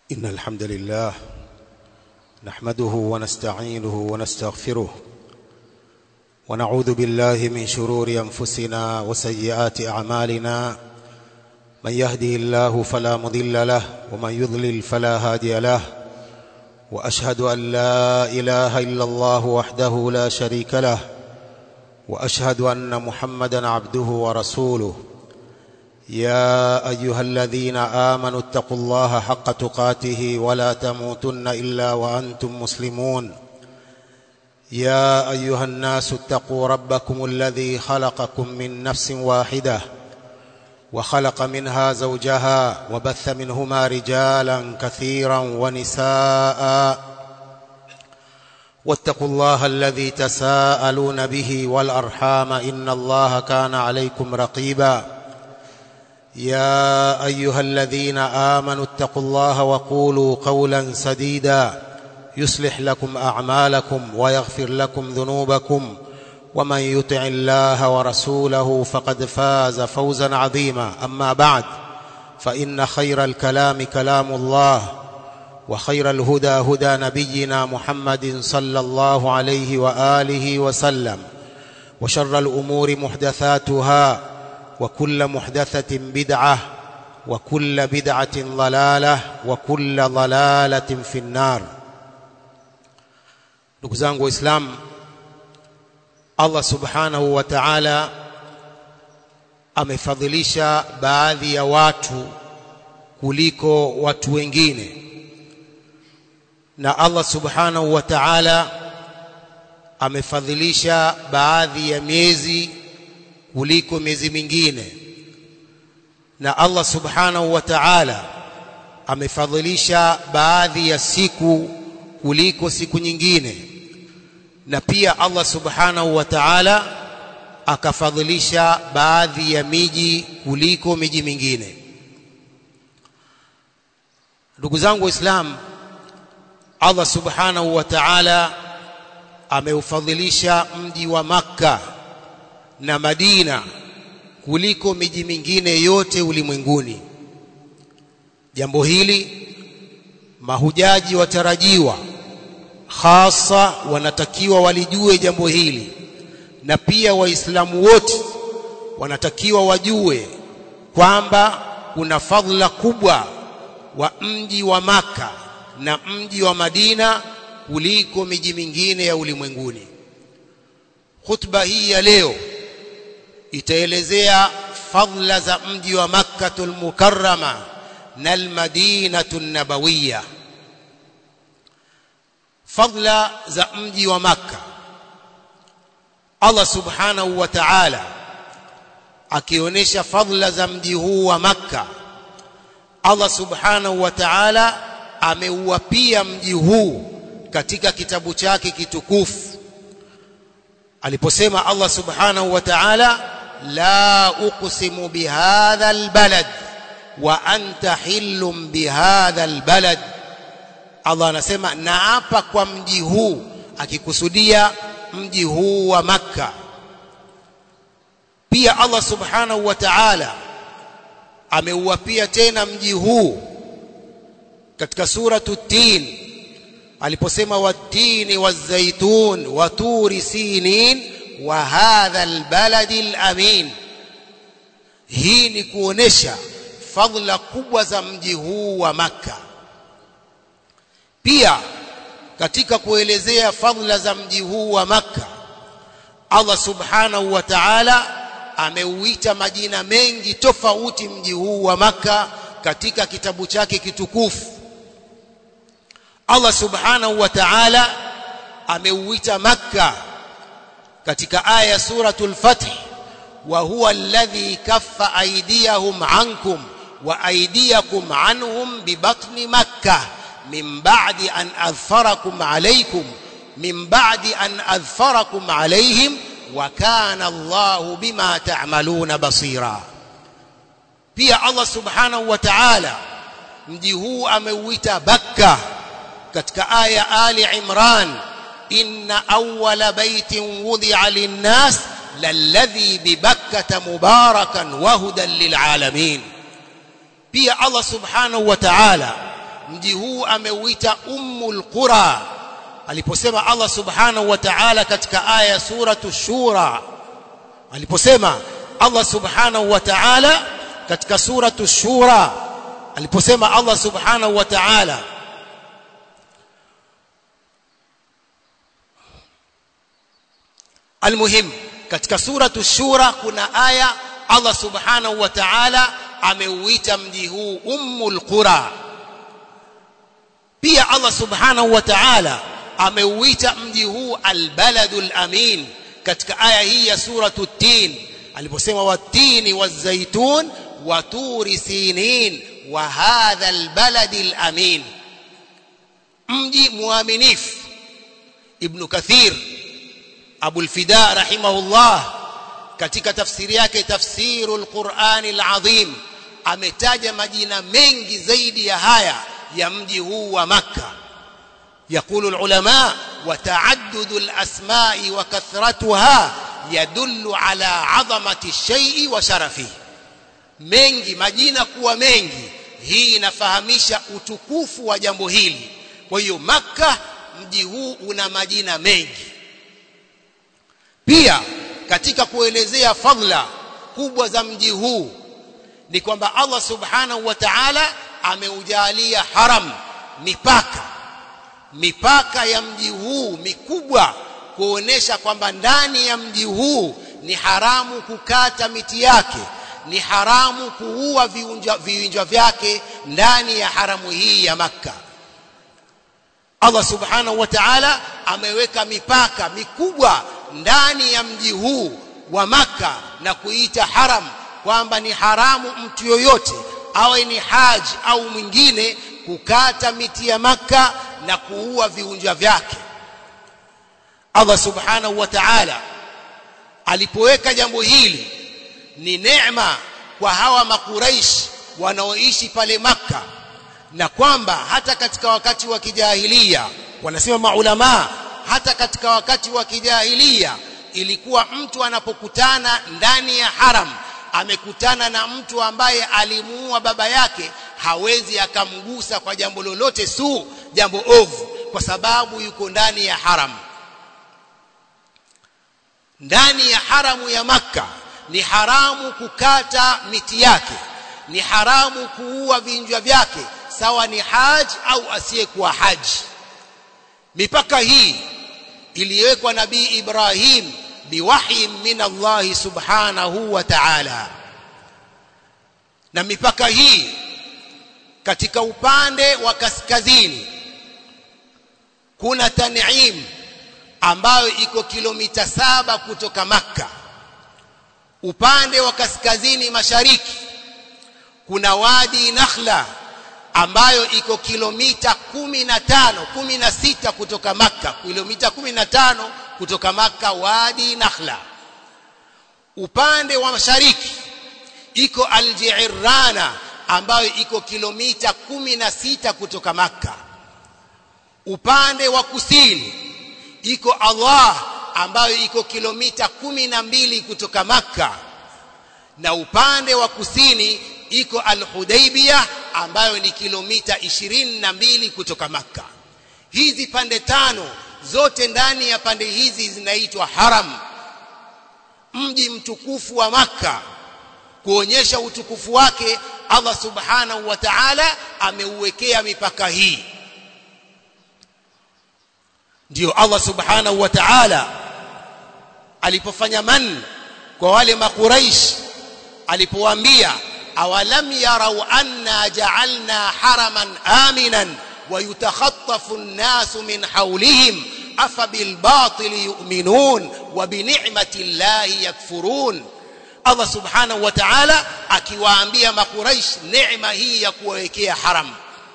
إن الحمد لله نحمده ونستعينه ونستغفره ونعوذ بالله من شرور أنفسنا وسيئات أعمالنا من يهده الله فلا مضل له ومن يضلل فلا هادي له وأشهد أن لا إله إلا الله وحده لا شريك له وأشهد أن محمدا عبده ورسوله يا أيها الذين آمنوا اتقوا الله حق تقاته ولا تموتن إلا وأنتم مسلمون يا أيها الناس اتقوا ربكم الذي خلقكم من نفس واحدة وخلق منها زوجها وبث منهما رجالا كثيرا ونساء واتقوا الله الذي تساءلون به والأرحام إن الله كان عليكم رقيبا يا أيها الذين آمنوا اتقوا الله وقولوا قولا سديدا يصلح لكم أعمالكم ويغفر لكم ذنوبكم ومن يطع الله ورسوله فقد فاز فوزا عظيما أما بعد فإن خير الكلام كلام الله وخير الهدى هدى نبينا محمد صلى الله عليه وآله وسلم وشر الأمور محدثاتها وكل محدثة بدعة وكل بدعة ضلالة وكل ضلالة في النار ndugu zangu waislamu Allah subhanahu wa ta'ala amefadhilisha baadhi ya watu kuliko watu wengine na Allah subhanahu wa ta'ala amefadhilisha baadhi ya miezi kuliko miezi mingine na Allah subhanahu wa ta'ala amefadhilisha baadhi ya siku kuliko siku nyingine na pia Allah subhanahu wa ta'ala akafadhilisha baadhi ya miji kuliko miji mingine ndugu zangu waislamu Allah subhanahu wa ta'ala ameufadhilisha mji wa Makka na Madina kuliko miji mingine yote ulimwenguni jambo hili mahujaji watarajiwa hasa wanatakiwa walijue jambo hili na pia waislamu wote wanatakiwa wajue kwamba kuna fadhila kubwa wa mji wa maka na mji wa Madina kuliko miji mingine ya ulimwenguni khutba hii ya leo itaelezea fadhila za mji wa Makkatul Mukarrama na al-Madinatu Nabawiyya fadhila za mji wa Makka Allah Subhanahu wa Ta'ala akionyesha fadhila za mji huu wa Makka Allah Subhanahu wa Ta'ala ameuapia mji huu katika kitabu chake kitukufu aliposema Allah Subhanahu wa Ta'ala la uqsimu bihadha albalad wa anta hillum bihadha albalad Allah anasema naapa kwa mji huu akikusudia mji huu wa Makka pia Allah Subhanahu wa Ta'ala ameuapia tena mji huu katika suratu tin aliposema watini wazaitun wa turi sinin wa hadha albaladi alamin hii ni kuonesha fadhila kubwa za mji huu wa Makka pia katika kuelezea fadhila za mji huu wa Makka Allah subhanahu wa ta'ala ameuita majina mengi tofauti mji huu wa Makka katika kitabu chake kitukufu Allah subhanahu wa ta'ala ameuita Makka katika aya suratul Fath wa huwa alladhi kaffa aydiyahum ankum wa aydiyakum anhum bi batni Makkah min ba'di an adhfarakum alaykum min ba'di an adhfarakum alayhim wa kana Allahu bima ta'maluna basira pia Allah subhanahu wa ta'ala mji huu ameuita Bakka katika aya Ali Imran inna awwala baitin wudi'a lin-nas lalladhi bi Bakkah mubarakan wa hudan lil-alamin pia Allah subhanahu wa ta'ala mji huu ameuita ummul qura aliposema Allah subhanahu wa ta'ala katika aya ya suratu shura aliposema Allah subhanahu wa ta'ala katika suratu shura aliposema Allah subhanahu wa ta'ala almuhim katika suratu shura kuna aya Allah subhanahu wa ta'ala ameuita mji huu ummul qura pia Allah subhanahu wa ta'ala ameuita mji huu albaladul amin katika aya hii ya suratu tin aliposema watini wazaitun wa turi sinin wa hadha albaladil amin mji muaminifu ibn kathir abu alfida rahimahullah katika tafsiri yake tafsirul qur'anil azim ametaja majina mengi zaidi ya haya ya mji huu wa makka يقول العلماء وتعدد الأسماء وكثرتها يدل على عظمة الشيء وشرفه mengi majina kuwa mengi hii inafahamisha utukufu wa jambo hili kwa hiyo makka mji huu una majina mengi pia katika kuelezea fadla kubwa za mji huu ni kwamba Allah subhanahu wa ta'ala ameujalia haram mipaka mipaka ya mji huu mikubwa kuonesha kwamba ndani ya mji huu ni haramu kukata miti yake ni haramu kuua viunja, viunja vyake ndani ya haramu hii ya makka Allah subhanahu wa ta'ala ameweka mipaka mikubwa ndani ya mji huu wa makka na kuita haram kwamba ni haramu mtu yoyote awe ni haji au mwingine kukata miti ya makka na kuua viunja vyake Allah subhanahu wa ta'ala alipoweka jambo hili ni neema kwa hawa makuraish wanaoishi pale makka na kwamba hata katika wakati wa kijahilia wanasema maulama hata katika wakati wa kijahilia ilikuwa mtu anapokutana ndani ya haram amekutana na mtu ambaye alimuua baba yake hawezi akamgusa kwa jambo lolote su jambo ovu kwa sababu yuko ndani ya haram ndani ya haramu ya makka ni haramu kukata miti yake ni haramu kuua vinjwa vyake sawa ni haji au asiyekuwa haji mipaka hii iliwekwa nabii Ibrahim biwahyi min Allah subhanahu wa ta'ala na mipaka hii katika upande wa kaskazini kuna Tan'im ambayo iko kilomita saba kutoka Makka upande wa kaskazini mashariki kuna wadi Nakhla ambayo iko kilomita kumi na tano kumi na sita kutoka Makka kilomita kumi na tano kutoka Makka wadi Nakhla upande wa mashariki iko Al-Ji'rana ambayo iko kilomita kumi na sita kutoka Makka upande wa kusini iko Allah ambayo iko kilomita kumi na mbili kutoka Makka na upande wa kusini iko Al-Hudaybiyah ambayo ni kilomita ishirini na mbili kutoka Makka hizi pande tano zote ndani ya pande hizi zinaitwa haram mji mtukufu wa Makka kuonyesha utukufu wake Allah subhanahu wa ta'ala ameuwekea mipaka hii ndio Allah subhanahu wa ta'ala alipofanya man kwa wale makuraish alipowaambia awalam yarau anna ja'alna haraman aminan ويتخطف الناس من حولهم أفبالباطل يؤمنون وبنعمة الله يكفرون Allah subhanahu wa ta'ala akiwaambia makuraish neema hii ya kuwawekea haram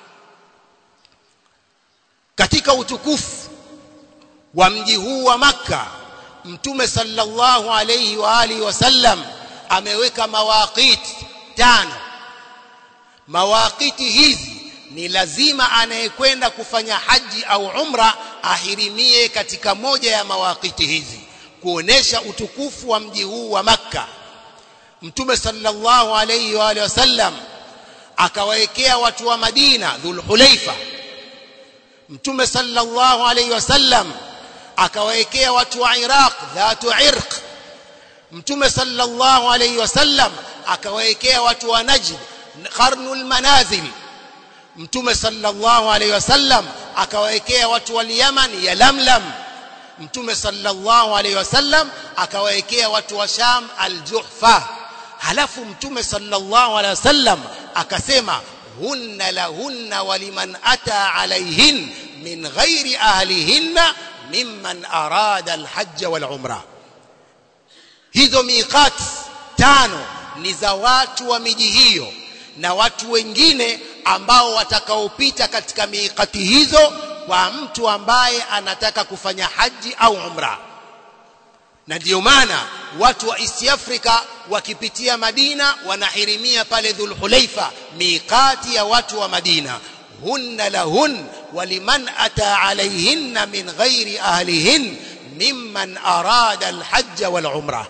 katika utukufu wa mji huu wa makka mtume sallallahu alayhi wa alihi wasallam ameweka mawaqit tano mawaqiti hizi ni lazima anayekwenda kufanya haji au umra ahirimie katika moja ya mawaqiti hizi kuonesha utukufu wa mji huu wa makka mtume sallallahu alayhi wa alihi wasallam akawaekea watu wa Madina dhulhulaifa mtume sallallahu alayhi wasallam akawaekea watu wa Iraq dhatu irq mtume sallallahu alayhi wasallam akawaekea watu wa Najd qarnul manazil mtume sallallahu alayhi wasallam akawaekea watu wa Yaman ya Lamlam mtume sallallahu alayhi wasallam akawaekea watu wa Sham al-Juhfa halafu mtume sallallahu alayhi wasallam akasema hunna lahunna waliman ata alayhin min ghairi ahlihinna mimman arada al-hajj wal-umra hizo miqat tano ni za watu wa miji hiyo na watu wengine ambao watakaopita katika miqati hizo kwa mtu ambaye anataka kufanya haji au umra na ndio maana watu wa East Africa wakipitia Madina wanahirimia pale Dhulhulaifa miqati ya watu wa Madina hunna lahun waliman ata alayhinna min ghairi ahlihin mimman arada alhajj wal umra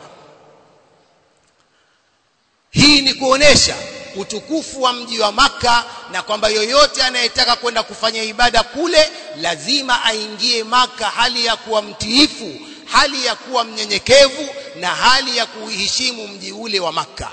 hii ni kuonesha utukufu wa mji wa maka na kwamba yoyote anayetaka kwenda kufanya ibada kule lazima aingie maka hali ya kuwa mtiifu hali ya kuwa mnyenyekevu na hali ya kuheshimu mji ule wa maka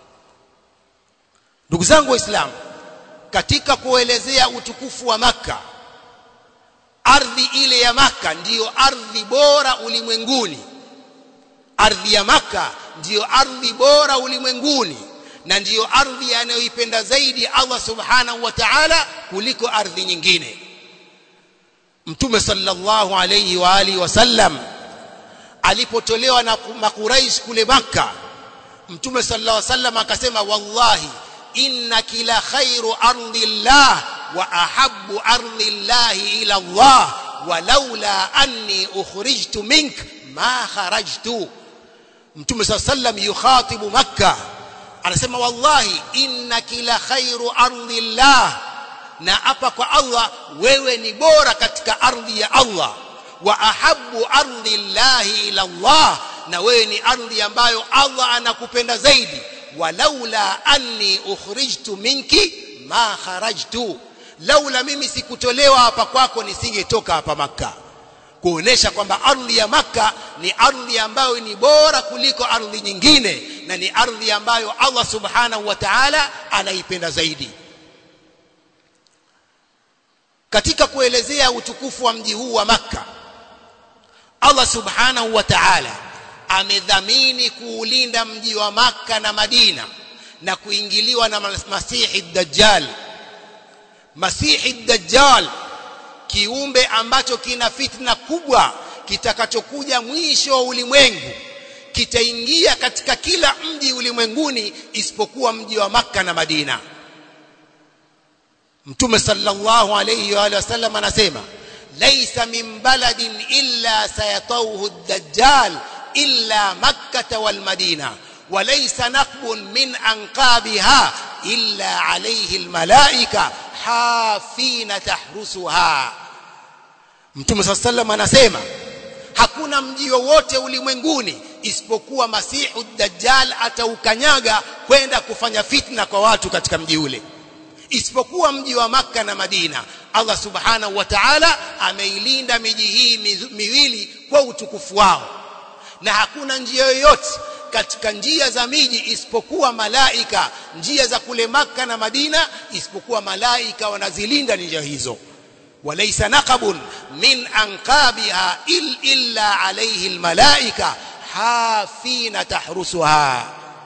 ndugu zangu waislamu katika kuelezea utukufu wa maka ardhi ile ya maka ndiyo ardhi bora ulimwenguni ardhi ya maka ndiyo ardhi bora ulimwenguni na ndiyo ardhi anayoipenda zaidi Allah subhanahu wa ta'ala kuliko ardhi nyingine Mtume sallallahu alayhi wa alihi wasallam alipotolewa na makuraish kule maka Mtume sallallahu alayhi wasallam akasema wallahi inna kila khairu ardillah wa ahabbu ardillahi ila Allah walaula anni ukhrijtu mink ma kharajtu Mtume sallallahu alayhi wasallam yukhatibu makkah anasema wallahi inna kila khairu ardillah na hapa kwa Allah wewe ni bora katika ardhi ya Allah wa ahabbu ardillahi ila Allah na wewe ni ardhi ambayo Allah anakupenda zaidi walaula anni ukhrijtu minki ma kharajtu laula mimi sikutolewa hapa kwako nisingetoka hapa maka kuonesha kwamba ardhi ya maka ni ardhi ambayo ni bora kuliko ardhi nyingine na ni ardhi ambayo Allah subhanahu wa ta'ala anaipenda zaidi katika kuelezea utukufu wa mji huu wa maka Allah subhanahu wa ta'ala amedhamini kuulinda mji wa maka na Madina na kuingiliwa na Masihi Dajjal Masihi Dajjal kiumbe ambacho kina fitna kubwa kitakachokuja mwisho wa ulimwengu kitaingia katika kila mji ulimwenguni isipokuwa mji wa maka na Madina Mtume sallallahu alayhi wa alihi wasallam anasema laysa min baladin illa sayatawhu ad-dajjal illa makkah wal madina وليس نقب من أنقابها إلا عليه الملائكة حافين تحرسها Mtume صلى الله عليه وسلم anasema hakuna mji wowote ulimwenguni isipokuwa Masihu Dajjal ataukanyaga kwenda kufanya fitna kwa watu katika mji ule isipokuwa mji wa maka na Madina Allah Subhanahu wa Ta'ala ameilinda miji hii miwili kwa utukufu wao na hakuna njia yoyote katika njia za miji isipokuwa malaika njia za kule maka na Madina isipokuwa malaika wanazilinda njia hizo walaysa naqabun min anqabiha il illa alayhi almalaika hafina tahrusuha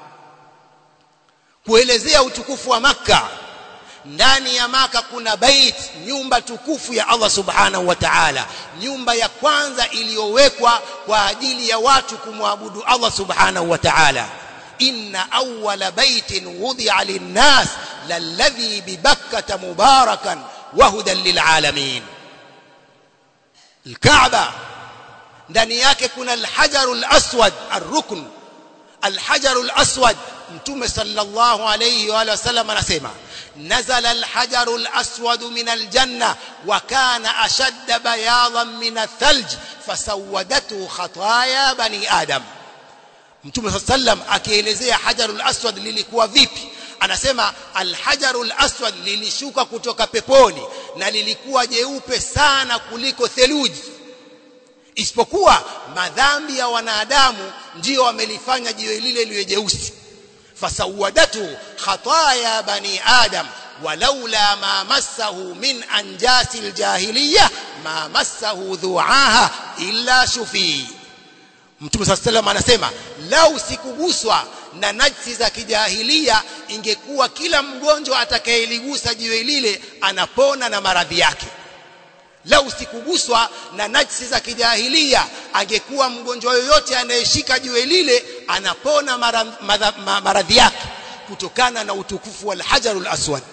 kuelezea utukufu wa maka ndani ya maka kuna bait nyumba tukufu ya Allah subhanahu wa ta'ala nyumba ya kwanza iliyowekwa kwa ajili ya watu kumwabudu Allah subhanahu wa ta'ala inna awwala baitin wudi'a lin-nas lalladhi bi bakkata mubarakan wa hudan lil'alamin al-Kaaba ndani yake kuna al-hajarul aswad ar-rukn al-hajarul aswad mtume sallallahu alayhi wa sallam anasema نزل الحجر الأسود من الجنة وكان أشد بياضا من الثلج فسودته خطايا بني آدم Mtume صلى الله عليه وسلم akielezea hajarul aswad lilikuwa vipi anasema alhajarul aswad lilishuka kutoka peponi na lilikuwa jeupe sana kuliko theluji isipokuwa madhambi ya wanadamu ndio wamelifanya jiwe lile liwe jeusi fasawadatu khataya bani adam ولولا ما مسه من أنجاس الجاهلية ما مسه ذوعاها إلا شفي Mtume صلى الله عليه anasema lau sikuguswa na najsi za kijahilia ingekuwa kila mgonjwa atakayeligusa jiwe lile anapona na maradhi yake lau sikuguswa na najsi za kijahilia angekuwa mgonjwa yoyote anayeshika jiwe lile anapona maradhi yake kutokana na utukufu wa alhajarul aswad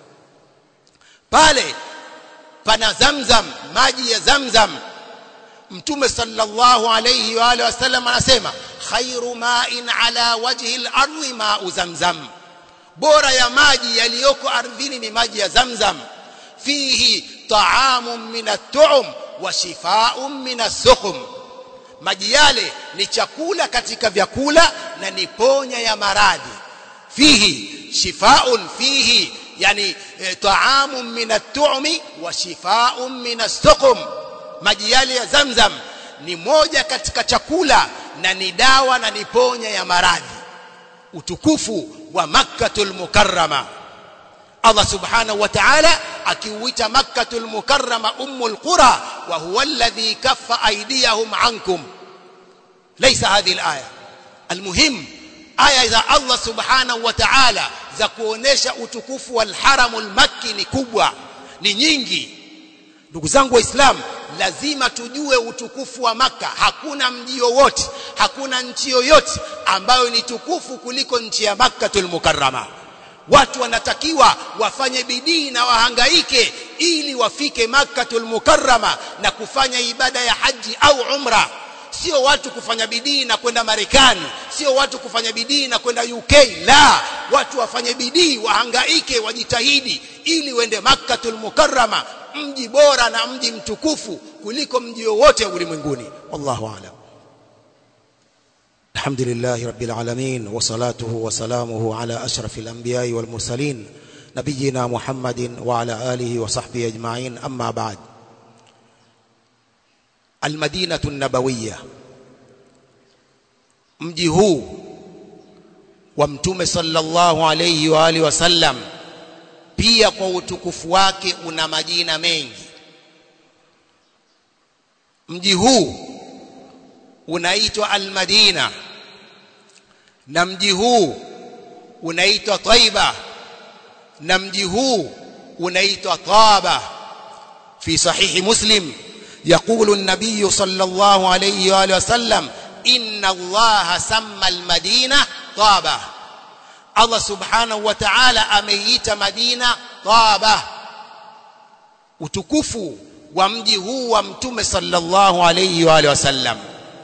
pale pana zamzam maji ya zamzam mtume sallallahu alayhi wa alihi wasallam anasema khairu ma'in ala wajhi al-ardi ma'u zamzam bora ya maji yaliyoko ardhini ni maji ya zamzam fihi ta'amun min at-tu'um wa shifaa'un min as-suqum maji yale ni chakula katika vyakula na ni ponya ya maradhi fihi shifaa'un fihi yani e, ta'amun min at-tu'mi wa shifaa'un min as-suqum maji yale ya zamzam ni moja katika chakula na ni dawa na ni ponya ya maradhi utukufu wa makkatul mukarrama Allah subhanahu wa ta'ala akiuita makkatul mukarrama ummul qura wa huwa alladhi kaffa aydiyahum ankum laysa hadhihi al-aya almuhim aya za Allah subhanahu wa ta'ala za kuonesha utukufu wal haramul makki ni kubwa ni nyingi ndugu zangu waislamu lazima tujue utukufu wa maka hakuna mji wowote hakuna nchi yoyote ambayo ni tukufu kuliko nchi ya makkatul mukarrama watu wanatakiwa wafanye bidii na wahangaike ili wafike makkatul mukarrama na kufanya ibada ya haji au umra sio watu kufanya bidii na kwenda Marekani sio watu kufanya bidii na kwenda UK la watu wafanye bidii wahangaike wajitahidi ili wende makkatul mukarrama mji bora na mji mtukufu kuliko mji wowote ulimwenguni wallahu aalam الحمد لله رب العالمين وصلاته وسلامه على أشرف الأنبياء والمرسلين نبينا محمد وعلى آله وصحبه أجمعين أما بعد المدينة النبوية mji huu wa mtume sallallahu alayhi wa alihi wasallam pia kwa utukufu wake una majina mengi mji huu unaitwa al-Madina na mji huu unaitwa Taiba na mji huu unaitwa Taba fi sahihi Muslim يقول النبي صلى الله عليه واله وسلم ان الله سمى المدينه طابه الله سبحانه وتعالى ameita Madina Taba utukufu wa mji huu wa mtume sallallahu alayhi wa alihi wasallam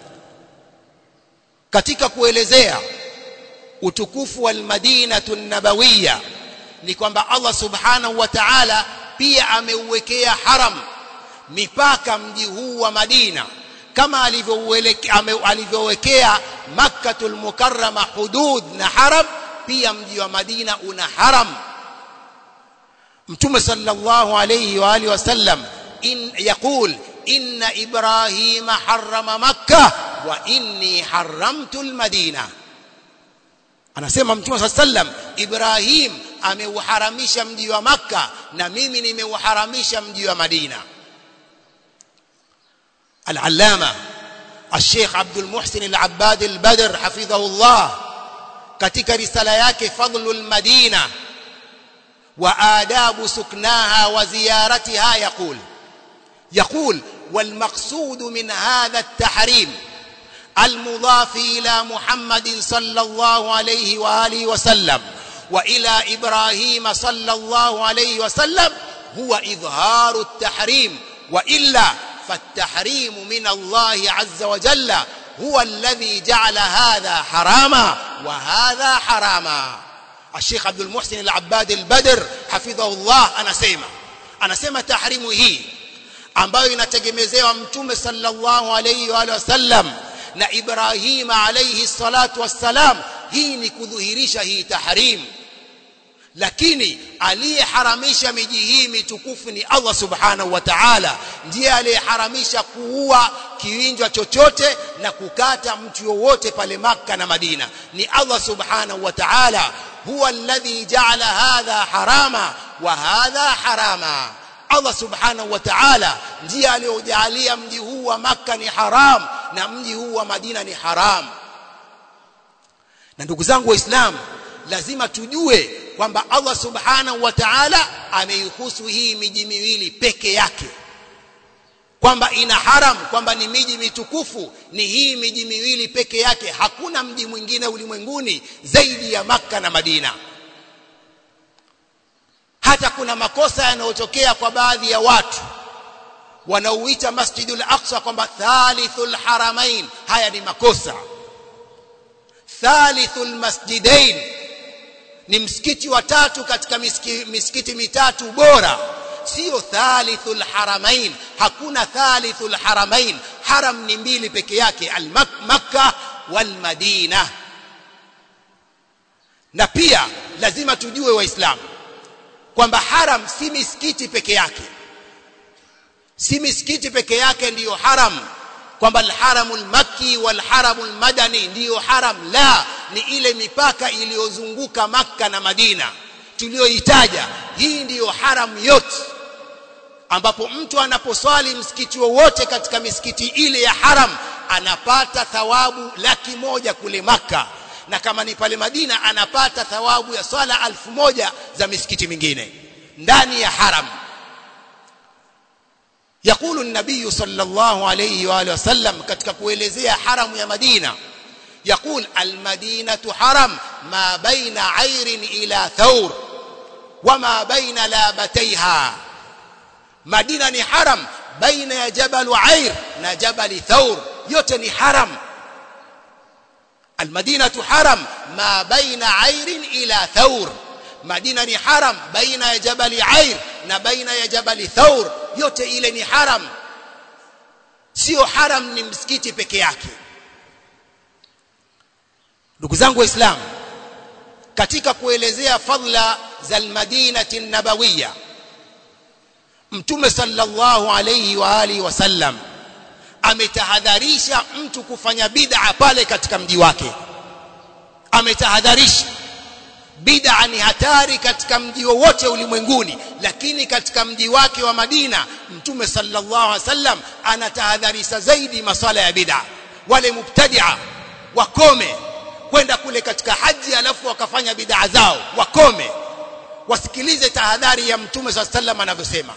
katika kuelezea utukufu wa Madinatu Nabawiyya ni kwamba Allah subhanahu wa ta'ala pia ameuwekea haram mipaka mji huu wa Madina kama alivyowekea Makkatul Mukarrama hudud na haram pia mji wa Madina una haram Mtume sallallahu alayhi wa alihi wasallam in yaqul inna ibrahima harrama makkah wa inni haramtu almadina anasema Mtume sallallahu alayhi wasallam Ibrahim ameuharamisha mji wa Makka na mimi nimeuharamisha mji wa Madina العلامة الشيخ عبد المحسن العباد البدر حفظه الله katika risala yake fadlul madina wa adabu suknaha wa ziyaratiha yaqul yaqul wal maqsud min hadha at-tahrim المضاف إلى محمد صلى الله عليه وآله وسلم وإلى إبراهيم صلى الله عليه وسلم هو إظهار التحريم وإلا فالتحريم من الله عز وجل هو الذي جعل هذا حراما وهذا حراما الشيخ عبد المحسن العباد البدر حفظه الله anasema anasema tahrimu hii ambayo inategemezewa mtume sallallahu alayhi wa wasallam na Ibrahim alayhi salatu wassalam hii ni kudhihirisha hii tahrim lakini aliyeharamisha miji hii mitukufu ni Allah subhanahu wa ta'ala ndiye aliyeharamisha kuua kiwinjwa chochote na kukata mtu yowote pale maka na Madina ni Allah subhanahu wa ta'ala huwa alladhi ja'ala hadha harama wa hadha harama Allah subhanahu wa ta'ala ndiye aliyojalia mji huu wa maka ni haram na mji huu wa Madina ni haram na ndugu zangu waislamu lazima tujue kwamba Allah subhanahu wa ta'ala ameihusu hii miji miwili peke yake kwamba ina haram kwamba ni miji mitukufu ni hii miji miwili peke yake hakuna mji mwingine ulimwenguni zaidi ya maka na Madina hata kuna makosa yanayotokea kwa baadhi ya watu wanaoita Masjidul Aqsa kwamba thalithul haramain haya ni makosa thalithul masjidain ni msikiti wa tatu katika misikiti, misikiti mitatu bora sio thalithul haramain hakuna thalithul haramain haram ni mbili peke yake al-Makkah wal Madina na pia lazima tujue waislamu kwamba haram si misikiti peke yake si misikiti peke yake ndiyo haram kwamba alharamul makki walharamul madani ndiyo haram la ni ile mipaka iliyozunguka makka na madina tuliyoitaja hii ndiyo haram yote ambapo mtu anaposwali msikiti wowote katika misikiti ile ya haram anapata thawabu laki moja kule makka na kama ni pale madina anapata thawabu ya swala alfu moja za misikiti mingine ndani ya haram يقول النبي صلى الله عليه واله وسلم ketika kuelezea haramu ya Madina يقول المدينة حرم ما بين عير إلى ثور وما بين لابتيها مدينة ni haram baina ya jabal Air na jabal Thawr yote ni haram المدينة حرم ما بين عير إلى ثور Madina ni haram baina ya jabali Air na baina ya jabali Thawr yote ile ni haram sio haram ni msikiti peke yake ndugu zangu waislamu katika kuelezea fadla za almadinati nabawiyya mtume sallallahu alayhi wa alihi wasallam ametahadharisha mtu kufanya bid'a pale katika mji wake ametahadharisha bid'a ni hatari katika mji wowote ulimwenguni lakini katika mji wake wa Madina mtume sallallahu alaihi wasallam anatahadharisha zaidi maswala ya bid'a wale mubtadi'a wakome kwenda kule katika haji alafu wakafanya bid'a zao wakome wasikilize tahadhari ya mtume sallallahu alaihi wasallam anavyosema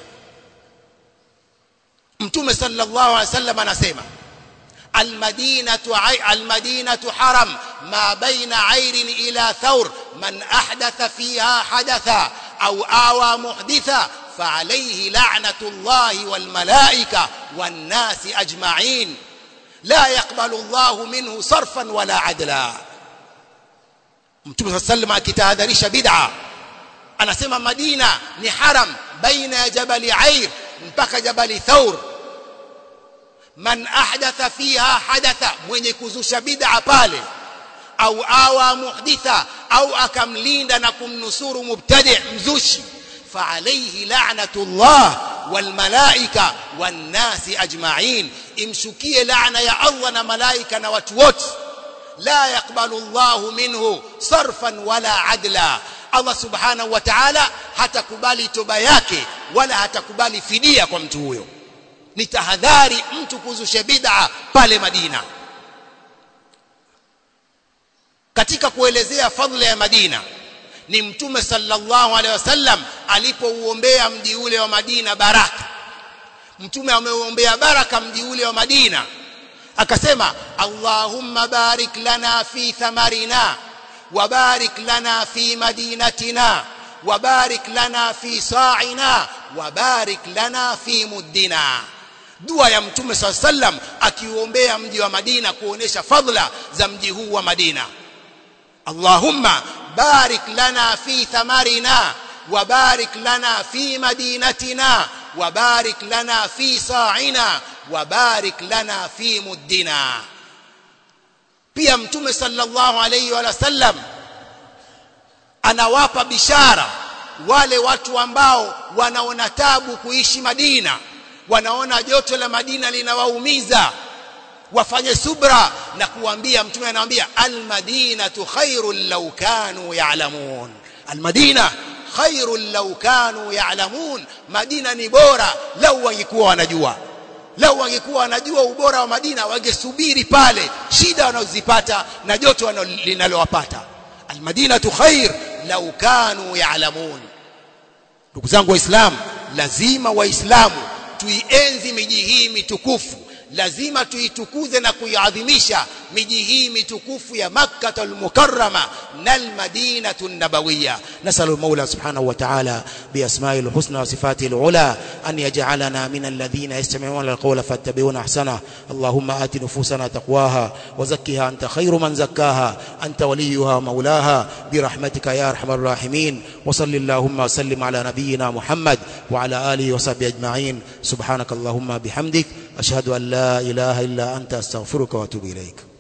mtume sallallahu alaihi wasallam anasema المدينة عي... المدينة حرم ما بين عير إلى ثور من أحدث فيها حدثا أو آوى محدثا فعليه لعنة الله والملائكة والناس أجمعين لا يقبل الله منه صرفا ولا عدلا mtume saa sallam akitahadharisha bid'a anasema madina ni haram baina ya jabali air mpaka jabali thaur man ahdatha fiha hadatha mwenye kuzusha bid'a pale au awa muhditha au akamlinda na kumnusuru mubtadi mzushi فعليه لعنة الله والملائكة والناس أجمعين امشكي لعنة يا الله وملائكة وتوت لا يقبل الله منه صرفا ولا عدلا Allah subhanahu wa ta'ala hatakubali toba yake wala hatakubali fidia kwa mtu huyo ni tahadhari mtu kuzusha bid'a pale Madina katika kuelezea fadhila ya Madina ni mtume sallallahu alaihi wasallam alipouombea mji ule wa Madina baraka mtume ameuombea baraka mji ule wa Madina akasema Allahumma barik lana fi thamarina وبارك لنا في مدينتنا وبارك لنا في صاعنا وبارك لنا في مدنا dua ya mtume saa sallam akiuombea mji wa Madina kuonesha fadhila za mji huu wa Madina Allahumma barik lana fi thamarina wa barik lana fi madinatina wa barik lana fi sa'ina wa barik lana fi muddina pia mtume sallallahu alayhi wa sallam anawapa bishara wale watu ambao wanaona tabu kuishi Madina wanaona joto la Madina linawaumiza wafanye subra na kuambia mtume anawaambia almadinatu khairul law kanu ya'lamun almadina khairul law kanu ya'lamun madina ni bora lau wangekuwa wanajua lau wangekuwa wanajua ubora wa Madina wangesubiri pale shida wanazozipata na joto linalowapata almadinatu khair lau kanu ya'lamun ndugu zangu waislamu lazima waislamu tuienzi miji hii mitukufu lazima tuitukuze na kuiadhimisha miji hii mitukufu ya Makkah al-Mukarrama na al-Madinah an-Nabawiyya نسأل المولى سبحانه وتعالى بأسمائه الحسنى وصفاته العلى أن يجعلنا من الذين يستمعون القول فاتبعون أحسنه اللهم آت نفوسنا تقواها وزكها أنت خير من زكاها أنت وليها ومولاها برحمتك يا أرحم الراحمين وصل اللهم وسلم على نبينا محمد وعلى آله وصحبه أجمعين سبحانك اللهم بحمدك أشهد أن لا إله إلا أنت أستغفرك وأتوب إليك